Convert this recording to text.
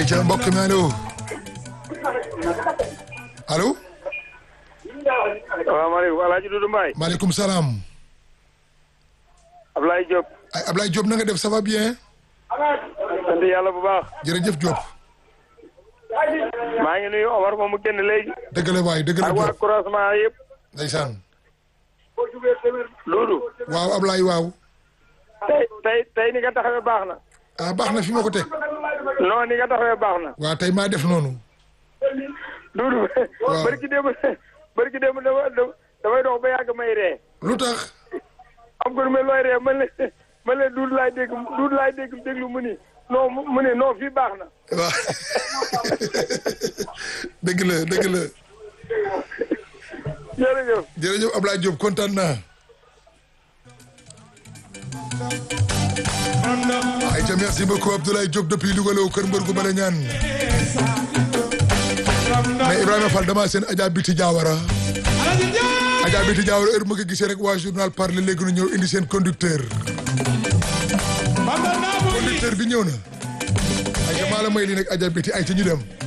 ay ca mbokk mi allo allo salaamaaleykum El Hadj Doudou Mbaye. maaleykum salaam Ablaye Diop. ay Ablaye Diop na nga def ça va bien sant yàlla bu baax. jërëjëf Diop maa ngi nuyu Omar moom mu génn léegi. dëgg la waay dëgg la ak waa Diop croisement yëpp. ndeysaan Doudou. waaw Ablaye waaw tey tey tey ni nga taxawee baax na. ah baax na fi ma ko teg non ni nga taxawee baax na. waaw tey maa def noonu Doudou. Waaw. barki démb barki démb dama damay dox ba yàgg may ree. lu tax am ko mais looy ree man la man la Doudou laay dégg Doudou laay dégg déglu mu ni non mu mu ni non fii baax na. waaw dëgg la dëgg la jërëjëf. jërëjëf Ablaye Diop kontaan naa ay ca merci beaucoup Abdoulaye Diop depuis Louga la kër mbër gu bala ñaan mais Ibrahima Fall dama seen Adja Biti Diawara Adja Biti Diawara heure ma ko gisee rek waa journal parle léegi nu ñëw indi seen conducteur conducteur bi ñëw na ay ca maa la may lii nag Adja Biti ay ca ñu dem